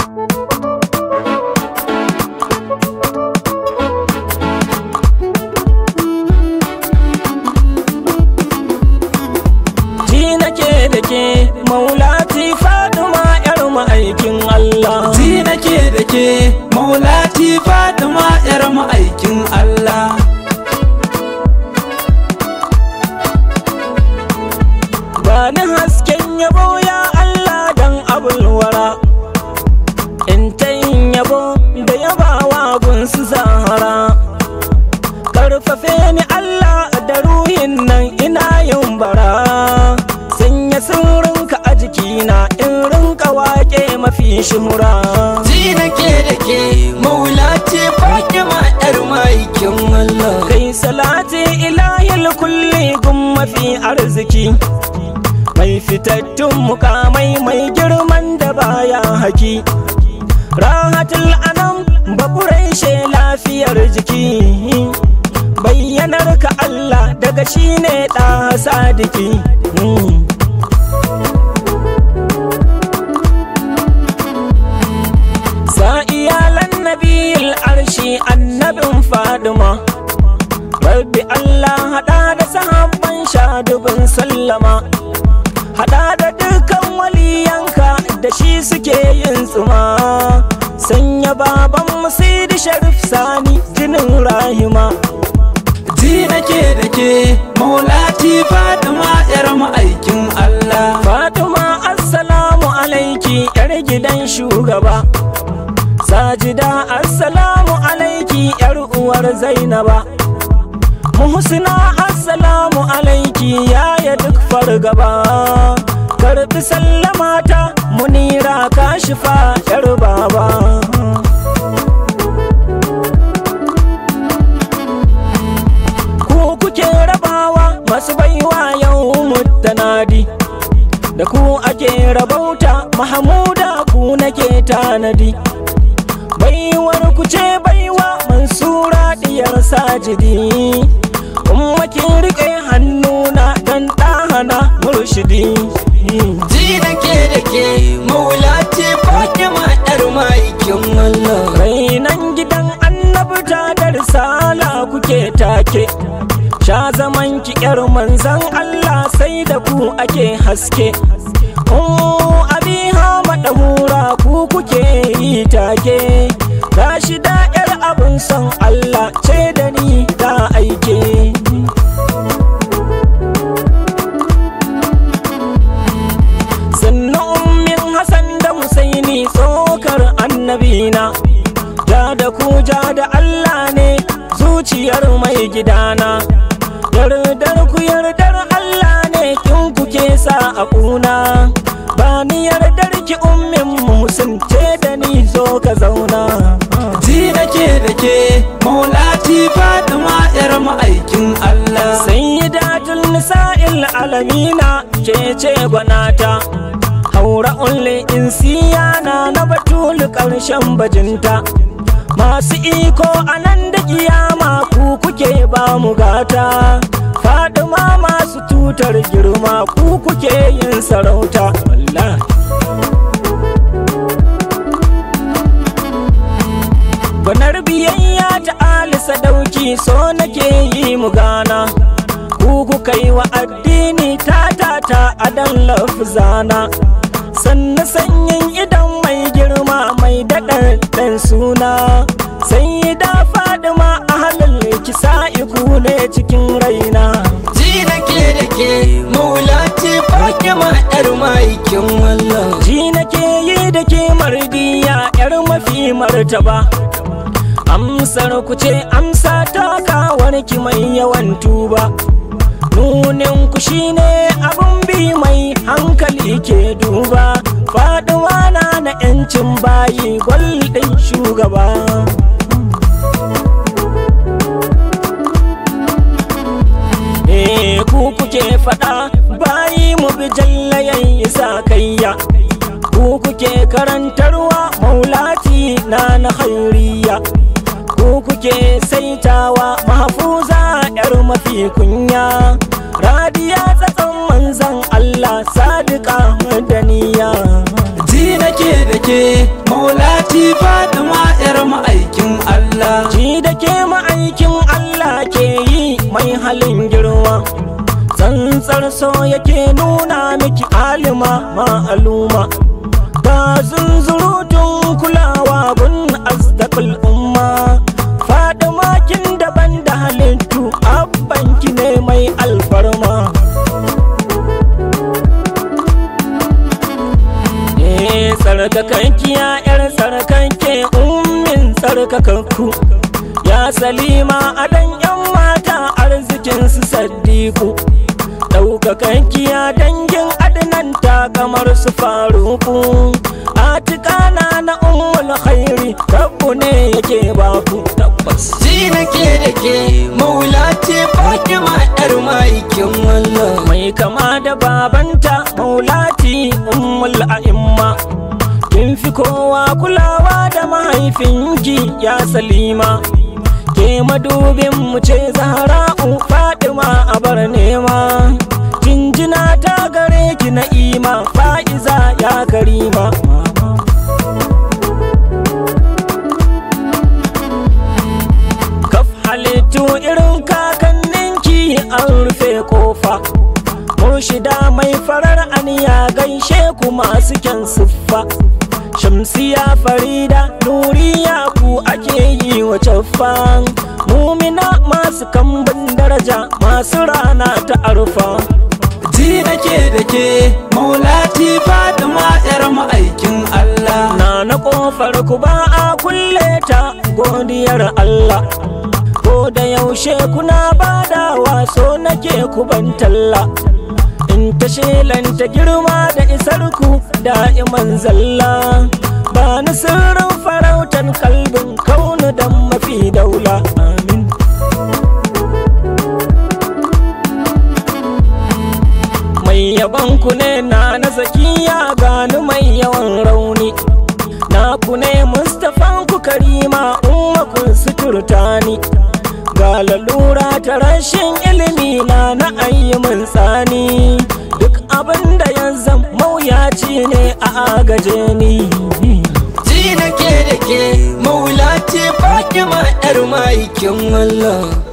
ji nake da ke maulati faduma yar ma'aikin Allah Ji nake da ke maulati Fatima yar ma'aikin Allah Bani hasken yabo ya Allah dan abulwara In ta yin yabo da yabawa gunsu zahara Karfafe ni Allah da ruhin nan ina yin bara Sanya sirrinka a jikina in rinka wake mafi shuhura Ji nake da ke maulati Fatima yar ma'aikin Allah Kai salati ilahil kulli gun mafi arziki Mai fitattun mukamai mai girman da baya haki Rahatul anam baburai she lafiyar jiki Bayyanar ka Allah daga shi ne ɗa sadiki Mm. Sa iyalan nabil arshi annabin faduma Rabbi Allah haɗa da sahabban shadubin sallama Haɗa da dukkan waliyanka da shi suke yin tsuma Sanya baban musidi sharif sani jinin rahima Ji nake da ke maulati Fatima yar ma'aikin Allah Fatima assalamu alaiki yar gidan shugaba Sajida assalamu alaiki yar uwar Zainaba Muhsina assalamu alaiki yaya duk fargaba Karbi sallamata munira kashifa yar baba Ku kuke rabawa masu baiwa yau mutanadi Da ku ake rabauta Mahamuda ku nake tanadi Baiwar ku ce baiwa Mansura diyar sajidi Umma kin rike hannuna dan ɗahana murshidi Ji nake da ke maulati Fatima yar ma'aikin Allah Rainan gidan annabta da risala kuke take Sha zaman ki yar manzan Allah sai da ku ake haske Ummu abiha madahura ku kuke yi take Gashi da yar abun son Allah ce da ni ta aike sannu ummin Hassan da Husaini tsokar annabina ja da ku ja da Allah ne zuciyar mai gidana yardar ku yardar Allah ne kin kuke sa a kuna ba ni yardar ki ummin musun ce da ni zo ka zauna Ji nake da ke maulati Fatima yar ma'aikin Allah sayyidatul nisa'il alamina ke ce gwanata haura ulle insiyana na batul karshen bajinta masu iko a nan da kiyama ku kuke ba mu gata fadima masu tutar girma ku kuke yin sarauta wallahi Banar biyayya ta Ali sadauki so nake yi mu gana Ku kuka yi wa addini ta ta ta adan lafzana Sannu sanyin idan mai girma mai daɗaɗɗen suna Sai da fadima a halin kisa iku ne cikin raina Ji nake da ke maulati Fatima yar ma'aikin Allah Ji nake yi da ke mardiya 'yar mafi martaba Amsar ku ce amsa takawar ki mai yawan tuba Nunin ku shine abun bi mai hankali ke duba Faduwa na na 'yancin bayi gwaldin shugaba Eh ku kuke faɗa bayi mu bi jallayan isa kayya ku kuke karantarwa maulati na na hairiya ku kuke saitawa mahfuza yar mafi kunya radiya tsatson manzan Allah sadiqa madaniya Ji nake da ke maulati maulati Fatima yar ma'aikin Allah Ji da ke ma'aikin Allah ke yi mai halin girma Tsantsar so yake nuna miki alima ma'aluma Ga zunzurutun kulawa gun asdaqul umma Fadima kin daban da halittu abbanki ne mai alfarma Eh tsarkakankiya yar tsarkanke ummin tsarkakakku Ya salima adan yan mata arzikin su saddiku Ɗaukakankiya dangin adnan ta kamar su faruku Atikana na ummul khairi rabbu ne yake baku tabbas Ji nake da ke maulati Fatima yar ma'aikin Allah mai kama da babanta maulati ummul a'imma kin fi kowa kulawa da mahaifinki ya salima ke madubin mu ce zahra'u fatima a bar nema jinjina ta gare ki na'ima fa'iza ya karima kaf halittu irin kakanninki an rufe kofa murshida mai farar aniya gaishe ku masu kyan siffa shamsiya farida nuriya ku ake yi wa caffan mumina masu kambun daraja masu rana ta arfa Ji nake da ke maulati Fatima yar ma'aikin Allah na na kofar ku ba a kulle ta godiyar Allah ko da yaushe kuna badawa so nake ku ban talla in ta shelanta girma da isar ku da'iman zalla ba ni sirrin farautan kalbin kaunu dan mafi daula amin mai yaban ku ne na na zakiya gani mai yawan rauni na ku ne mustafan ku karima umma kun suturta ni ga lalura ta rashin ilimi na na ayyamin tsani duk abin da ya zam mawuyaci ne a agaje ni Ji nake da ke maulati Fatima yar ma'aikin Allah